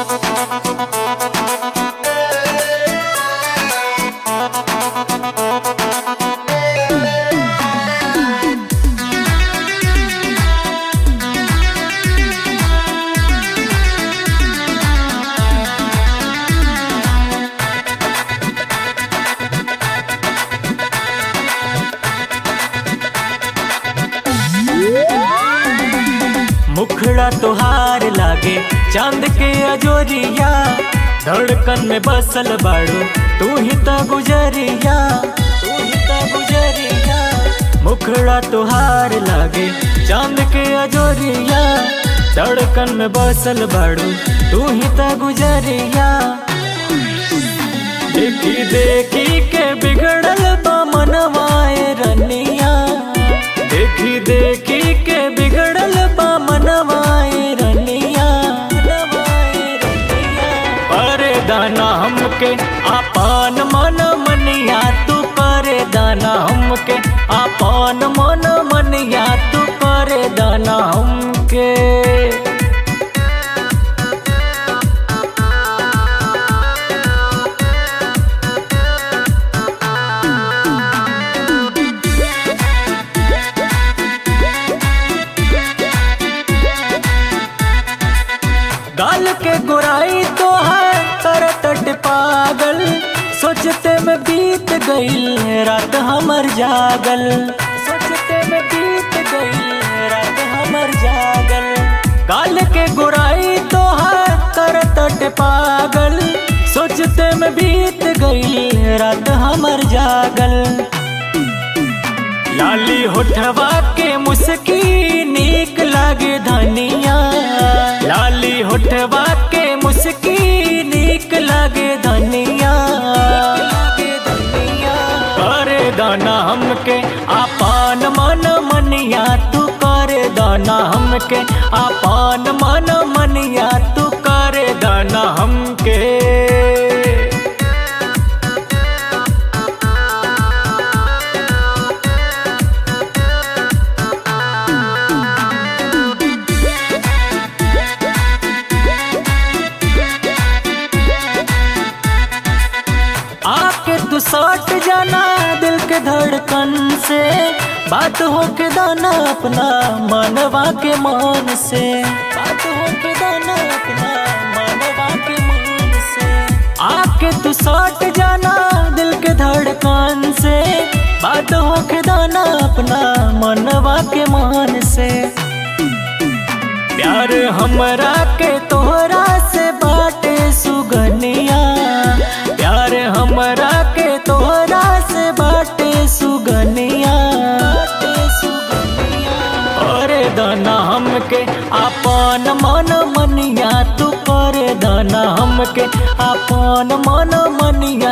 मुखड़ा तोहार लागे चांद के अजोरिया धड़कन में बसल बाड़ू तू ही त गुजरिया तू ही त गुजरिया मुखड़ा तोहार लागे चांद के अजोरिया धड़कन में बसल बाड़ू तू ही त गुजरिया देखी देखी के बिगड़ल बा मनवाए रनिया देखी देखी के बिगड़ल बा मनवाए रनिया मनवाए रनिया करे दाना हमके आपन मन मनिया तू करे दाना हमके आपन मन मनिया तू करे दाना हमके गाल के गुराई तो है तरतट पागल सोचते में बीत गई रात हमर जागल सोचते में बीत गई रात हमर जागल गाल के गुराई तो है तरतट पागल सोचते में बीत गई रात हमर जागल लाली होठवा के मुस्की नीक लागे धनिया लाली होठवा के मुस्की नीक लागे धनिया करे दाना हमके आपन मन मनिया तू करे दाना हमके आपन मन मनिया तू करे दाना हमके आके तू सट जाना दिल के धड़कन से बात हो के दाना अपना मनवा के मान से बात हो के दाना अपना मनवा के मान से आके तू सट जाना दिल के धड़कन से बात हो के दाना अपना मनवा के मान से प्यार हमरा के तोहरा से बाटे सुगनिया प्यार हमरा के तोहरा से बाटे सुगनिया अरे दाना हमके आपन मन मनिया तू करे दाना हमके आपन मन मनिया